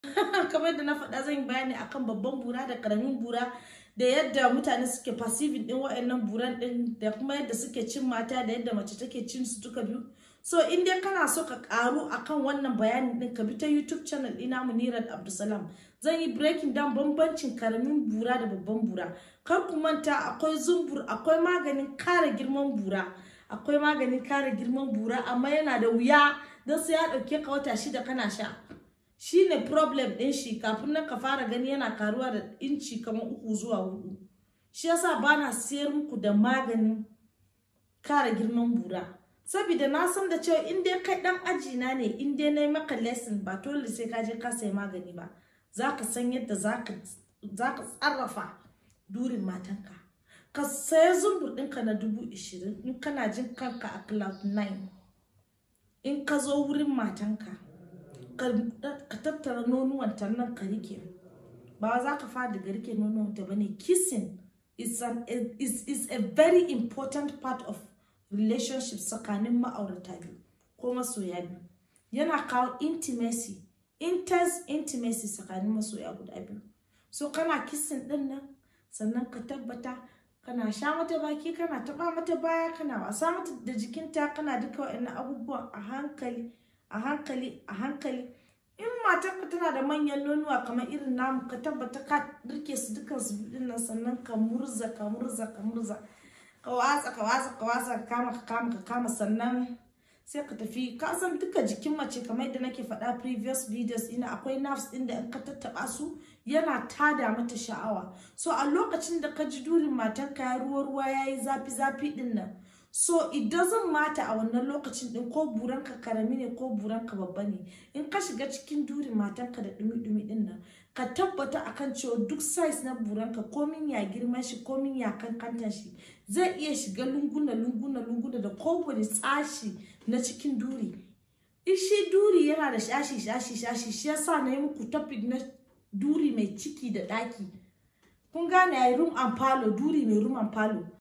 kamar da na faɗa zan yi bayani akan babban bura da karamin bura da yadda mutane suke perceiving din wa'annan buran din da kuma yadda suke cin mata da yadda mace take cin su duka biyu so in dai kana so ka karu akan wannan bayanin din ka bi ta youtube channel ina munirat abdulsalam zan yi breaking down bambancin karamin bura da babban bura kar ku manta akwai zumbur akwai maganin kare girman bura akwai maganin kare girman bura amma yana da wuya don sai ya dauke ka wata shida kana sha shine problem din shi kafin nan ka fara gani yana karuwa da inci kamar uku zuwa hudu shi yasa bana siyar muku da maganin kare girman bura saboda na san da cewa in dai kai dan aji na ne in dai na yi maka lesson ba dole sai ka je ka sayi magani ba zaka san yadda zaka zaka tsarrafa durin matanka ka saya zumbur ɗinka na dubu ishirin in kana jin kanka a cloud 9 in ka zo wurin matanka ka tattara nonuwanta nan ka rike ba za ka fara daga rike nonuwanta ba ne kissing is, an, is, is a very important part of relationship tsakanin ma'aurata biyu ko masoya biyu yana kawo intimacy intense intimacy tsakanin masoya guda biyu so kana kissing din nan sannan ka tabbata kana sha mata baki kana taba mata baya kana wasa mata da jikinta kana duka wa'annan abubuwan a hankali a hankali a hankali in matarka tana da manyan nonuwa kamar irin namu ka tabbata ka rike su dukan su bidin nan sannan ka murza ka murza ka murza ka watsa ka watsa ka watsa ka kama ka kama ka kama sannan sai ka tafi ka san duka jikin mace kamar yadda nake faɗa previous videos ina akwai nerves ɗin da in ka tattaɓa su yana tada mata sha'awa so a lokacin da ka ji durin matarka ya ruwa ruwa ya yi zafi zafi ɗin nan so it doesn't matter a wannan lokacin din ko buranka karami ne ko buranka babba ne in ka shiga cikin durin matanka da dumi-dumi din nan ka tabbata akan cewa duk size na buranka komin ya girman shi komin ya kankantan shi zai iya shiga lunguna lunguna lunguna da kowane tsashi na cikin duri ishi duri yana da shashi shashi shashi shi yasa na yi muku topic na duri mai ciki da daki kun gane ya room and palo duri mai room and palo